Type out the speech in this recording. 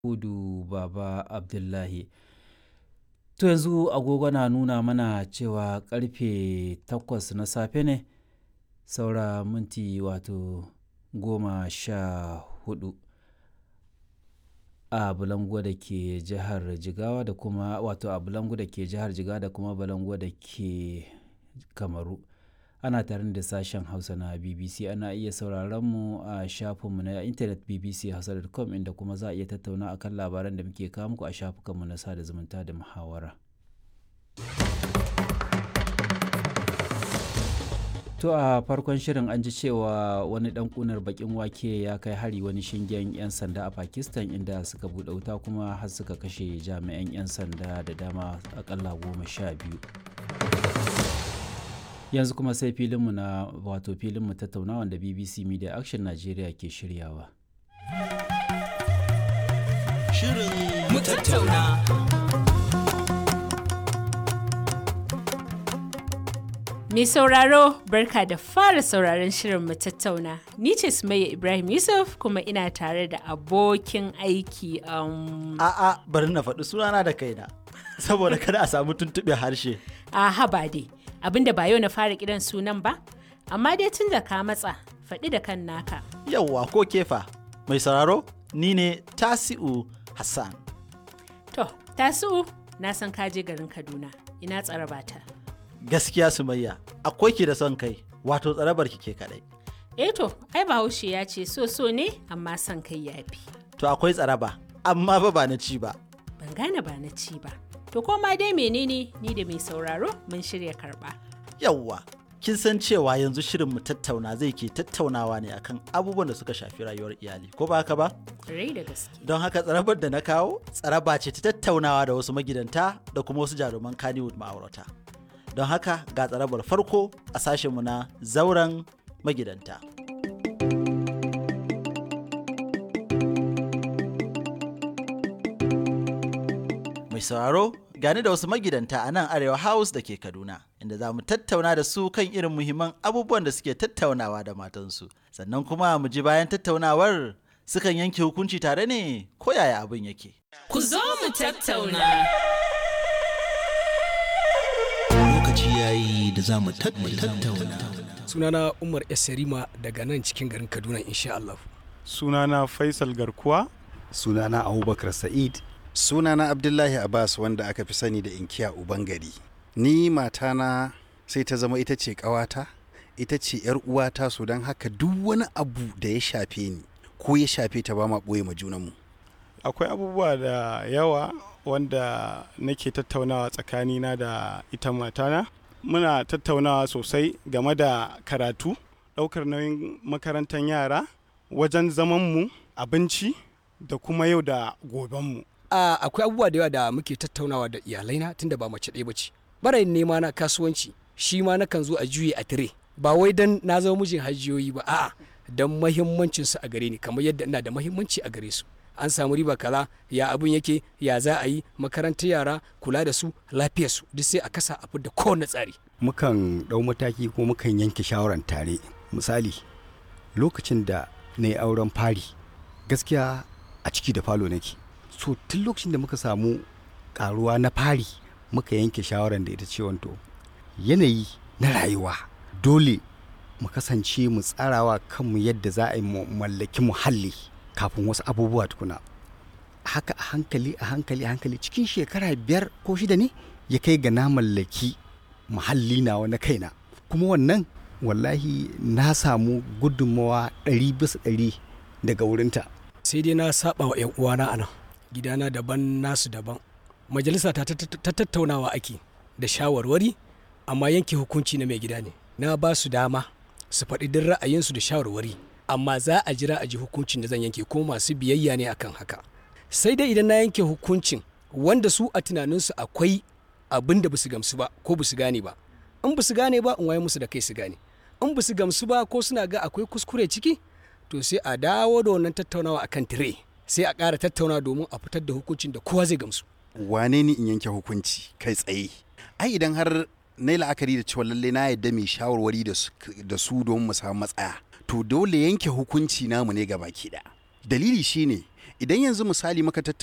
Hudu Baba Abdullahi. To yanzu agogo na nuna mana cewa karfe takwas na safe ne saura minti wato goma sha hudu a Bulango da ke jihar Jigawa da kuma wato a Bulango da ke jihar Jigawa da kuma Bulango da ke Kamaru. Ana tare da sashen Hausa na BBC ana iya sauraron mu a shafinmu na intanet bbchausa.com inda kuma za a iya tattauna akan labaran da muke kawo muku a shafukanmu na sada zumunta da muhawara. To a farkon shirin an ji cewa wani dan kunar bakin wake ya kai hari wani shingen 'yan sanda a Pakistan inda suka buɗe wuta kuma har suka kashe jami'an 'yan sanda da dama akalla goma sha biyu. Yanzu kuma sai filinmu na wato filinmu tattaunawa da BBC Media Action Nigeria ke shiryawa. Shirin mu tattauna. Mai sauraro barka da fara sauraron shirin mu tattauna. Ni ce Sumayya Ibrahim Yusuf kuma ina tare da abokin aiki um, A'a bari na faɗi sunana da kaina. Saboda kada a samu tuntuɓe harshe. a haba dai. Abinda ba yau na fara kiran sunan ba, amma dai tun da ka matsa faɗi da kan naka. Yawwa ko kefa. Mai sauraro ni ne Tasi'u Hassan. To, tasu na san ka je garin Kaduna. Ina tsarabata. Gaskiya Sumayya, akwai ki da son kai, wato tsarabar ki ke kaɗai. Eh to, ai Bahaushe ya ce so so ne amma son kai yafi. To akwai tsaraba, amma ba ba na ci ba. Ban gane ba na ci ba. To koma dai menene ni da mai sauraro mun shirya karɓa. Yawwa, kin san cewa yanzu shirin mu tattauna zai ke tattaunawa ne akan abubuwan da suka shafi rayuwar iyali, ko ba haka ba? Rai da gaske. Don haka tsarabar da na kawo, tsaraba ce ta tattaunawa da wasu magidanta da kuma wasu jaruman Kannywood ma'aurata. Don haka ga tsarabar farko a sashenmu na zauren magidanta. Mai sauraro gani da wasu magidanta a nan Arewa House da ke Kaduna, inda za mu tattauna da su kan irin muhimman abubuwan da suke tattaunawa da matansu. Sannan kuma mu ji bayan tattaunawar sukan yanke hukunci tare ne ko yaya abin yake. Ku zo mu tattauna. lokaci yayi da za mu tattauna. sunana umar esarima daga nan cikin garin kaduna insha Allah. sunana faisal garkuwa sunana abubakar sa'id sunana abdullahi abbas wanda aka fi sani da inkiya ubangari ni matana sai ta zama ita ce ƙawata ita ce yar uwata so don haka duk wani abu da ya shafe ni ko ya shafe ta ba ma ɓoye ma junanmu akwai abubuwa da yawa wanda nake tattaunawa tsakanina da ita matana muna tattaunawa sosai game da karatu ɗaukar nauyin makarantar yara wajen zamanmu abinci da kuma yau da gobenmu a akwai abubuwa da yawa da muke tattaunawa da iyalaina tunda ba mace ɗaya bace barayin nema na kasuwanci shi ma nakan zo a juye a tire ba wai dan na zama mijin hajiyoyi ba a'a dan mahimmancin su a gare ni kamar yadda ina da mahimmanci a gare su an samu riba kaza ya abun yake ya za a yi makarantar yara kula da su lafiyar su duk sai a kasa a da kowane tsari mukan ɗau mataki ko mukan yanke shawaran tare misali lokacin da na yi auren fari gaskiya a ciki da falo nake so tun lokacin da muka samu karuwa na fari muka yanke shawaran da ita ce wanto yanayi na rayuwa dole mu kasance mu tsarawa kanmu yadda za a yi mu mallaki muhalli kafin wasu abubuwa tukuna haka a hankali a hankali a hankali cikin shekara biyar ko shida ne ya kai ga na mallaki muhalli nawa na kaina kuma wannan wallahi na samu gudunmawa ɗari bisa ɗari daga wurinta sai dai na saba wa yan uwana anan gidana daban nasu daban majalisa ta ta- ta- ta tattaunawa ake da shawarwari amma yanke hukunci na mai gida ne na ba su dama su faɗi duk ra'ayinsu da shawarwari amma za a jira a ji hukuncin da zan yanke ko masu biyayya ne akan haka sai dai idan na yanke hukuncin wanda su a tunaninsu akwai abin da basu gamsu ba ko basu gane ba in basu gane ba in waye musu da kai su gane in basu gamsu ba ko suna ga akwai kuskure ciki to sai a dawo da wannan tattaunawa akan tire sai a ƙara tattaunawa domin a fitar da hukuncin da kowa zai gamsu wane ni in yanke hukunci kai tsaye ai idan har na yi la'akari da cewa lalle na yadda mai shawarwari da su- da su domin mu samu matsaya to dole yanke hukunci namu ne gaba ki da dalili shine idan yanzu misali muka tattauna